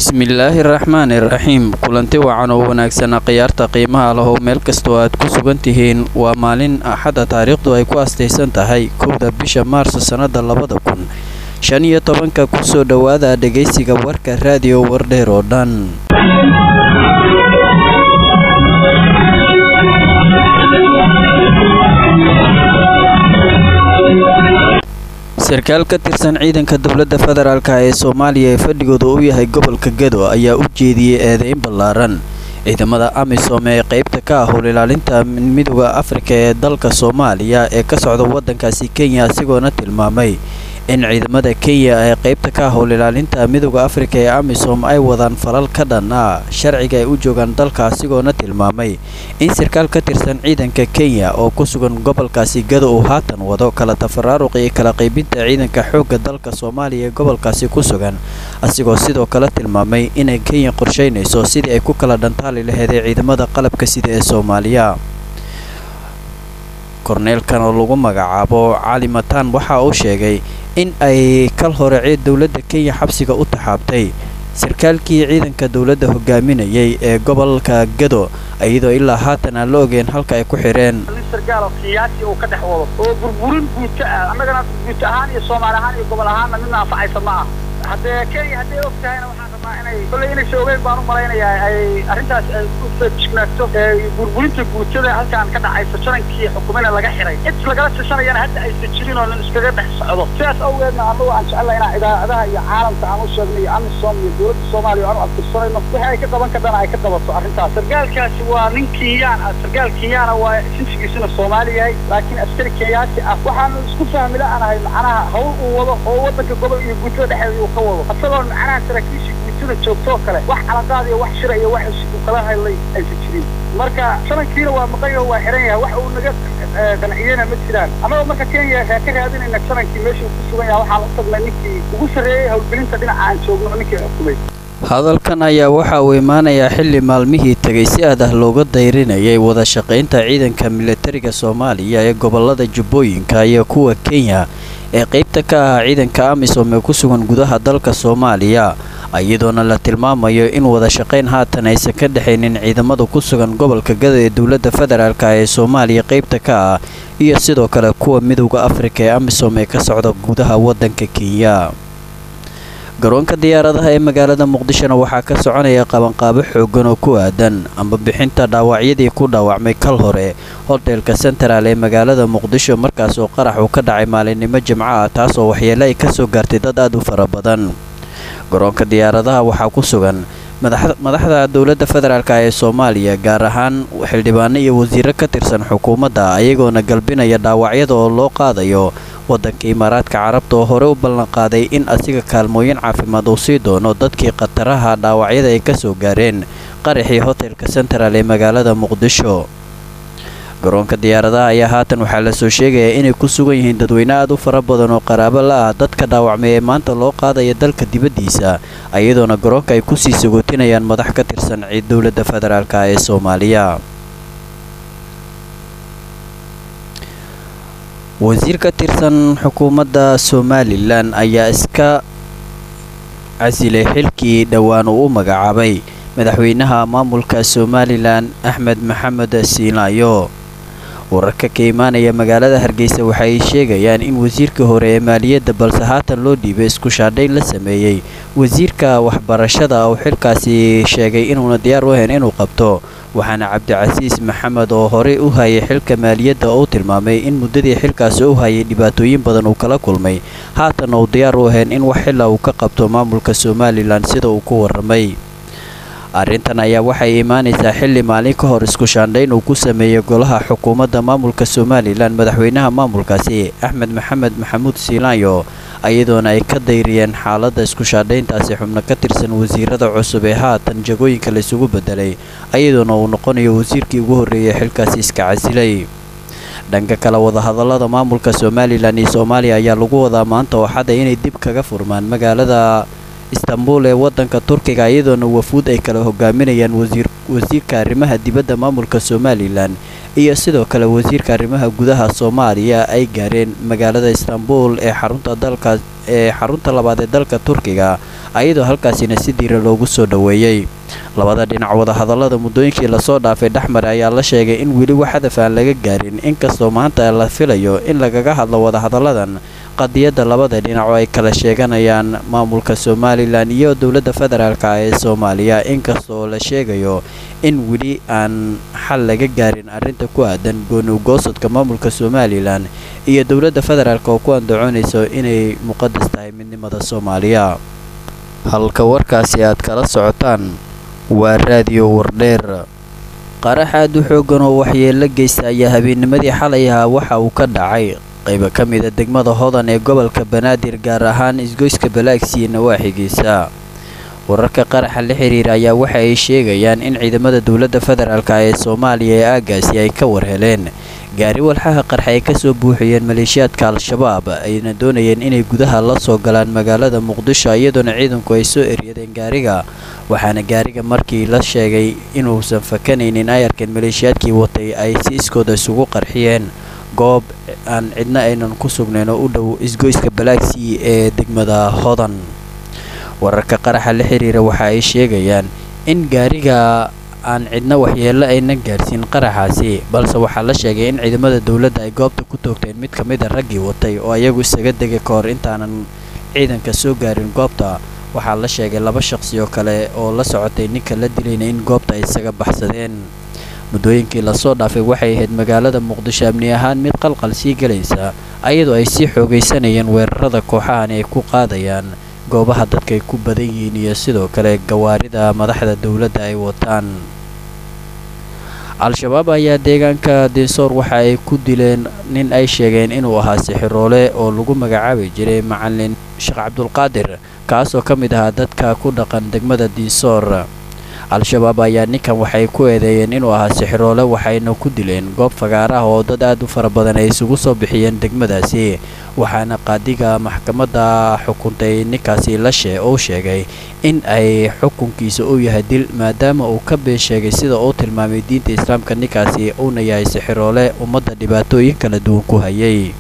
bismillaahi raxmaani raxiim kulanti wacan oo wanaagsan khiyaarta qiimaha lahow meel kastoo aad ku sugan tihiin waa maalin axadda taariikhdu ay ku astaysan tahay kowda bisha maarso sannada labada kun shan iyo tobanka kusoo dhowaada dhegaysiga warka raadiyo wardheer oo dhan sarkaal ka tirsan ciidanka dowladda federaalk ee soomaaliya ee fadhigooda u yahay gobolka gedo ayaa u jeediyey eedeyn ballaaran ciidamada amisom ee qaybta ka ah howlilaalinta midooda afrika ee dalka soomaaliya ee ka socda waddankaasi kenya asigoona tilmaamay in ciidamada kenya ee qaybta ka ah howlilaalinta midooda afrika ee amisom ay wadaan falal ka dhan ah sharciga ay u joogaan dalka asigoona tilmaamay in sarkaal ka tirsan ciidanka kenya oo ku sugan gobolkaasi gado uu haatan wado kala tafaraaruq iyo kala qaybinta ciidanka xoogga dalka soomaaliya ee gobolkaasi ku sugan asigoo sidoo kale tilmaamay inay kenya qorsheynayso sidii ay ku kala dhantaali laheedee ciidamada qalabka sida ee soomaaliya korneelkan oo lagu magacaabo cali mataan waxa uu sheegay in ay kal hore dowladda kenya xabsiga u taxaabtay sarkaalkii ciidanka dowladda hogaaminayay ee gobolka gado iyadoo ilaa haatan aan la ogeen halka ay ku xidheen nin sargaalo siyaasi uu ka dhex wado oo burburin guuto ah annagana guuto ahaan iyo soomaali ahaan iyo gobol ahaanna midna anfacaysa ma ah haddee kenya hadday og tahayna waxaan rabaa inay kolley inaysa ogeyn baan u malaynayaa ay arrintaas ay ku feejignaagto burburinta guutada halkaan ka dhacayso jarankii xukumina laga xiray cid lagala tashanayana hadda aysan jirin oo nin iskaga dhex socdo sidaas awgeedna annagu aan jecellay inaan idaacadaha iyo caalamka aan u sheegno iyo amisom iyo dowladda soomaaliya aan u adkirsanayno wixii ay ka qaban kadana ay ka qabato arrintaas sargaalkaasi waa nin kenyaan ah sargaal kenyaana waa sinsigiisuna soomaali yahay laakiin askari kenyaati ah waxaanu isku fahmi la-anahay macnaha hawl uu wado oo waddanka gobol iyo guutada dhexeeda uu ka wado asagoo macnaha saraakiishii guutada joogto oo kale wax calaqaad iyo wax shira iyo wax uu kala hadlay aysan jirin marka shalankiina waa maqayo waa xiran yahay wax uu naga qanciyena ma jiraan annagoo marka kenya ka raadinayna shalankii meeshii uu ku sugan yahay waxaan u tagnay ninkii ugu sarreeyey howlgelinta dhinaca aan joogno ninkii xukumay hadalkan ayaa waxa uu imaanayaa xilli maalmihii tegay si aad ah looga dayrinayay wada shaqaynta ciidanka milatariga soomaaliya ee gobolada jubbooyinka iyo kuwa kenya ee qaybta ka ah ciidanka amisom ee ku sugan gudaha dalka soomaaliya iyadoona la tilmaamayo in wada shaqayn haatan aysan ka dhexaynin ciidamada ku sugan gobolka gada ee dowladda federaalk ee soomaaliya qaybta ka ah iyo sidoo kale kuwa midowda afrika ee amisom ee ka socda gudaha waddanka kenya garoonka diyaaradaha ee magaalada muqdishona waxaa ka soconaya qabanqaabo xoogan oo ku aadan amba bixinta dhaawacyadii ku dhaawacmay kal hore hoteelka sentral ee magaalada muqdisho markaas oo qarax uu ka dhacay maalinimo jimco ah taasoo waxyeele ay ka soo gaartay dad aad u fara badan garoonka diyaaradaha waxaa ku sugan madaxda dowladda federaalk ee soomaaliya gaar ahaan xildhibaano iyo wasiiro ka tirsan xukuumadda ayagoona galbinaya dhaawacyada oo loo qaadayo waddanka imaaraadka carabta oo hore u ballanqaaday in asiga kaalmooyin caafimaad uu sii doono dadkii khataraha dhaawacyada ay ka soo gaareen qaraxii hotelka sentral ee magaalada muqdisho garoonka diyaaradaha ayaa haatan waxaa lasoo sheegayaa inay ku sugan yihiin dadweyne aad u fara badan oo qaraabo la ah dadka dhaawacmay ee maanta loo qaadaya dalka dibaddiisa iyadoona garoonka ay kusii sagootinayaan madax ka tirsan ciid dowladda federaalk ee soomaaliya wasiir ka tirsan xukuumadda somalilan ayaa iska casilay xilkii dhowaan uu u magacaabay madaxweynaha maamulka somalilan axmed maxamed siinaayo wararka ka imaanaya magaalada hargeysa waxa ay sheegayaan in wasiirkii hore ee maaliyadda balse haatan loo dhiibay isku shaadhayn la sameeyey wasiirka waxbarashada oo xilkaasi sheegay inuuna diyaar u ahayn inuu qabto waxaana cabdicasiis maxamed oo horey u hayay xilka maaliyadda oo tilmaamay in muddadii xilkaasi u hayay dhibaatooyin badan uu kala kulmay haatan uu diyaar u ahayn in wax xilla uu ka qabto maamulka somalilan sida uu ku warramay arrintan ayaa waxay imaanaysaa xilli maalin ka hor isku shaandhayn uu ku sameeyey golaha xukuumadda maamulka somalilan madaxweynaha maamulkaasi axmed maxamed maxamuud siilaanyo iyadoona ay ka dayriyeen xaaladda isku shaandhayntaasi xubno ka tirsan wasiirada cusub ee haatan jagooyinka laysugu bedelay iyadoona uu noqonayo wasiirkii ugu horreeyay xilkaasi iska casilay dhanka kale wadahadallada maamulka somalilan iyo soomaaliya ayaa lagu wadaa maanta oo xadda inay dib kaga furmaan magaalada istanbul ee wadanka turkiga iyadoona wafuud ay kala hogaaminayaan wasiirka arrimaha dibadda maamulka somalilan iyo sidoo kale wasiirka arrimaha gudaha soomaaliya ay gaareen magaalada istanbul ee xarunta dalka ee xarunta labaad ee dalka turkiga ayadoo halkaasina si diira loogu soo dhoweeyey labada dhinac wadahadallada muddooyinkii lasoo dhaafay dhexmar ayaa la sheegay in weli wax hadaf aan laga gaarin inkastoo maanta la filayo in lagaga hadlo wadahadalladan qadiyadda labada dhinac oo ay kala sheeganayaan maamulka somalilan iyo dowladda federaalka ee soomaaliya inkastoo la sheegayo in weli aan xal laga gaarin arrinta ku aadan gooni ugoosadka maamulka somalilan iyo dowladda federaalk oo ku andacoonayso inay muqadas tahay midnimada soomaaliya halka warkaasi aad kala socotaan waa raadiyo wardheer qarax aad u xooggan oo waxyeello geysta ayaa habeennimadii xalay ahaa waxa uu ka dhacay qayba ka mida degmada hodan ee gobolka banaadir gaar ahaan isgoyska balaagsiya nawaaxigiisa wararka qaraxa la xiriira ayaa waxa ay sheegayaan in ciidamada dowladda federaalk ee soomaaliya ee aagaasi ay ka warheleen gaari walxaha qarxa ay kasoo buuxiyeen maleeshiyaadka al-shabaab ayna doonayeen inay gudaha la soo galaan magaalada muqdisho iyadoona ciidanku ay soo eryadeen gaariga waxaana gaariga markii la sheegay inuusan fakanaynin ay arkeen maleeshiyaadkii watay ay si iskooda isugu qarxiyeen goob aan cidna aynan ku sugnayn oo u dhow isgoyska balaagsii ee degmada hodan wararka qaraxa la xiriira waxa ay sheegayaan in gaariga aan cidna waxyeello ayna gaarsiin qaraxaasi balse waxaa la sheegay in ciidamada dowladda ay goobta ku toogteen mid ka mid a raggii watay oo ayagu isaga degay ka hor intaanan ciidanka soo gaarin goobta waxaa la sheegay laba shaqsi oo kale oo la socotay ninka la dilayna in goobta ay isaga baxsadeen muddooyinkii lasoo dhaafay waxay ahayd magaalada muqdisho amni ahaan mid qalqal sii gelaysa ayadoo ay sii xoogaysanayeen weerarada kooxahan ay ku qaadayaan goobaha dadka ay ku badan yihiin iyo sidoo kale gawaarida madaxda dowladda ay wataan al-shabaab ayaa deegaanka dinsoor waxa ay ku dileen nin ay sheegeen inuu ahaa sixiroole oo lagu magacaabi jiray macalin sheekh cabdulqaadir kaasoo ka mid ahaa dadka ku dhaqan degmada dinsoor al-shabaab ayaa ninkan waxay ku eedeeyeen inuu ahaa sixiroole waxayna ku dileen goob fagaaraha oo dad aad u fara badan ay isugu soo bixiyeen degmadaasi waxaana qaadiga maxkamadda xukuntay ninkaasi lashe uu sheegay in ay xukunkiisa uu yahay dil maadaama uu ka been sheegay sida uu tilmaamay diinta islaamka ninkaasi uuna yahay sixiroole ummadda dhibaatooyin kala duwan ku hayay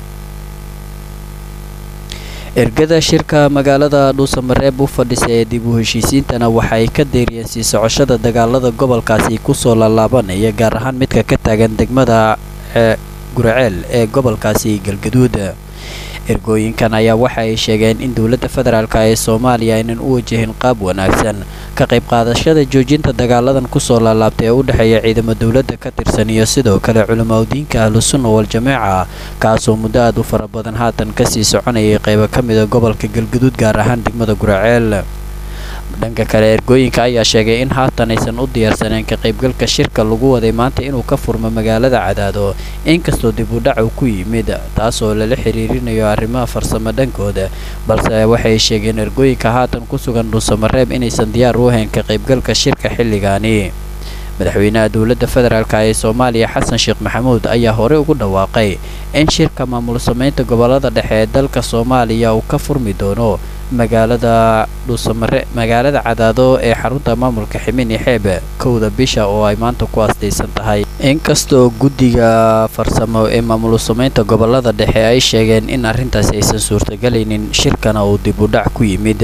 ergada shirka magaalada dhuusamareeb u fadhisa ee dib u heshiisiintana waxay ka deeriyeen sii socoshada dagaalada gobolkaasi kusoo laalaabanaya gaar ahaan midka ka taagan degmada guraceel ee gobolkaasi galgaduud ergooyinkan ayaa waxa ay sheegeen in dowladda federaalk ee soomaaliya aynan u wajahin qaab wanaagsan ka qayb qaadashada joojinta dagaaladan kusoo laalaabtay ee u dhexeeya ciidamo dowladda ka tirsan iyo sidoo kale culimaudiinka ahlusunna wal-jameeca kaasoo muddo aad u fara badan haatan kasii soconayay qaybo ka mida gobolka galgaduud gaar ahaan degmada guraceel dhanka kale ergooyinka ayaa sheegay in haatan aysan u diyaarsaneen ka qaybgalka shirka lagu waday maanta inuu ka furmo magaalada cadaado inkastoo dib u dhac uu ku yimid taasoo lala xiriirinayo arrimaha farsamo dhankooda balse waxay sheegeen ergooyinka haatan ku sugan dhuusamareeb inaysan diyaar u ahayn ka qaybgalka shirka xilligaani madaxweynaha dowladda federaalk ee soomaaliya xasan sheekh maxamuud ayaa horey ugu dhawaaqay in shirka maamul samaynta gobolada dhexe ee dalka soomaaliya uu ka furmi doono magaalada dhuusamare magaalada cadaado ee xarunta maamulka ximin iyo xeeb kowda bisha oo ay maanta ku aastaysan tahay inkastoo guddiga farsamo ee maamul samaynta gobolada dhexe ay sheegeen in arrintaasi aysan suurtagelaynin shirkana uu dib u dhac ku yimid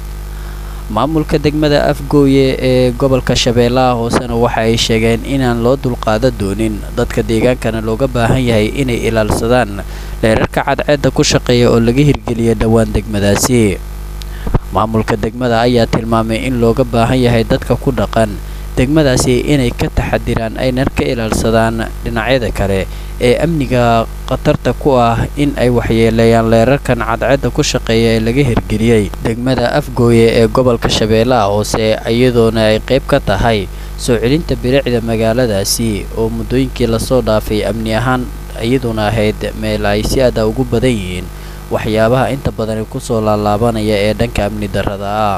maamulka degmada afgooye ee gobolka shabeellaha hoosena waxa ay sheegeen inaan loo dulqaada doonin dadka deegaankana looga baahan yahay inay ilaalsadaan dheerarka cadceedda ku shaqeeya oo laga hirgeliya dhowaan degmadaasi maamulka degmada ayaa tilmaamay in looga baahan yahay dadka ku dhaqan degmadaasi inay ka taxadiraan aynan ka ilaalsadaan dhinacyada kale ee amniga khatarta ku ah in ay waxyeeleeyaan leerarkan cadceedda ku shaqeeya ee laga hirgeliyey degmada afgooye ee gobolka shabeellaha hoose iyadoona ay qayb ka tahay soo celinta bilicda magaaladaasi oo muddooyinkii lasoo dhaafay amni ahaan iyaduna ahayd meel ay si aada ugu badan yihiin waxyaabaha inta badani kusoo laalaabanaya ee dhanka amni darrada ah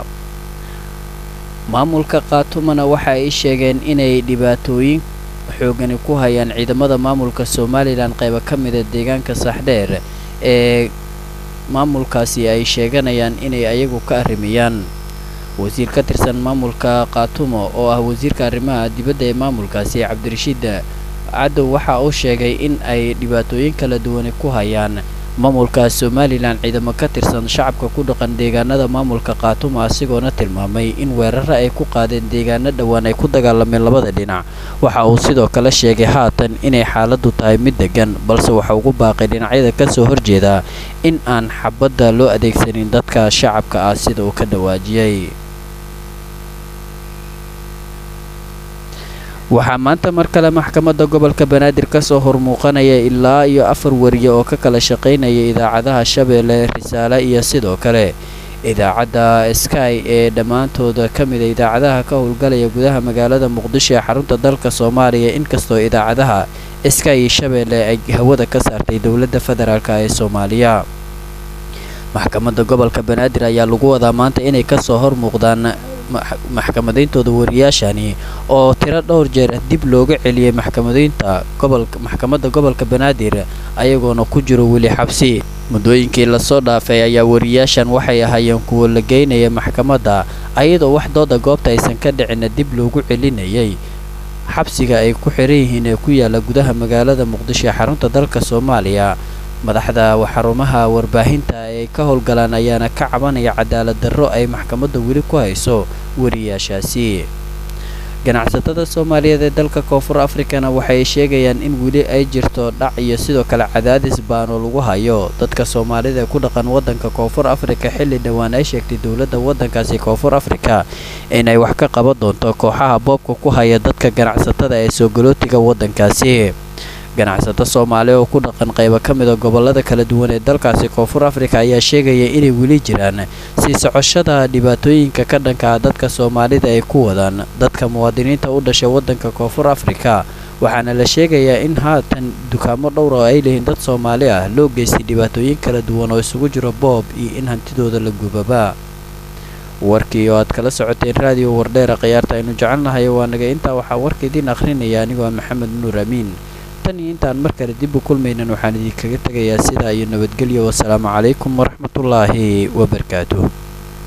maamulka kaatumana waxa ay sheegeen inay dhibaatooyin xoogani ku hayaan ciidamada maamulka somalilan qayba ka mida deegaanka saaxdheer ee maamulkaasi ay sheeganayaan inay ayagu ka arrimayaan wasiir ka tirsan maamulka kaatumo oo ah wasiirka arrimaha dibadda ee maamulkaasi cabdirashiid cadow waxa uu sheegay in ay dhibaatooyin kala duwani ku hayaan maamulka somalilan ciidamo ka tirsan shacabka ku dhaqan deegaanada maamulka kaatumo asigoona tilmaamay in weeraro ay ku qaadeen deegaano dhowaan ay ku dagaalameen labada dhinac waxa uu sidoo kale sheegay haatan inay xaaladdu tahay mid degan balse waxa ugu baaqay dhinacyada kasoo horjeeda in aan xabadda loo adeegsanin dadka shacabka ah sida uu ka dhawaajiyey waxaa maanta mar kale maxkamadda gobolka banaadir kasoo hormuuqanaya ilaa iyo afar wariye oo ka kala shaqaynaya idaacadaha shabeelle risaale iyo sidoo kale idaacadda sky ee dhammaantooda ka mida idaacadaha ka howlgalaya gudaha magaalada muqdisho ee xarunta dalka soomaaliya inkastoo idaacadaha sky iyo shabeelle ay hawada ka saartay dowladda federaalk ee soomaaliya maxkamadda gobolka banaadir ayaa lagu wadaa maanta inay kasoo hormuuqdaan maxkamadayntooda wariyaashani oo tiro dhowr jeer dib looga celiyey maxkamadaynta gobolka maxkamadda gobolka banaadir ayagoona ku jiro weli xabsi muddooyinkii lasoo dhaafay ayaa wariyaashan waxay ahaayeen kuwa la geynaya maxkamadda ayadoo wax dooda goobta aysan ka dhicina dib loogu celinayay xabsiga ay ku xiran yihiin ee ku yaala gudaha magaalada muqdisho ee xarunta dalka soomaaliya madaxda xarumaha warbaahinta ay ka howlgalaan ayaana ka cabanaya cadaalad darro ay maxkamadda weli ku hayso wariyaashaasi ganacsatada soomaaliyeed ee dalka koonfur afrikana waxay sheegayaan in weli ay jirto dhac iyo sidoo kale cadaadis baano lagu hayo dadka soomaalida ee ku dhaqan waddanka koonfur afrika xilli dhowaan ay sheegtay dowladda waddankaasi koonfur afrika inay wax ka qaban doonto kooxaha boobka ku haya dadka ganacsatada ee soogolootiga waddankaasi ganacsato soomaali oo ku dhaqan qaybo ka mida gobolada kala duwan ee dalkaasi koonfur afrika ayaa sheegaya inay weli jiraan sii socoshada dhibaatooyinka ka dhanka dadka soomaalida ay ku wadaan dadka muwaadiniinta u dhashay waddanka koonfur afrika waxaana la sheegayaa in haatan dukaamo dhowr oo ay leeyihiin dad soomaali ah loo geystay dhibaatooyin kala duwan oo isugu jiro boob iyo in hantidooda la gubaba warkii oo aad kala socoteen raadiyo wardheera khiyaarta aynu jecelnahay waa naga intaa waxaa warka idiin akhrinaya anigoo maxamed nuur amiin tan iyo intaan mar kale dib u kulmaynan waxaan idinkaga tegayaa sidaa iyo nabadgelyo wasalaamu calaykum waraxmatullaahi wabarakaatuh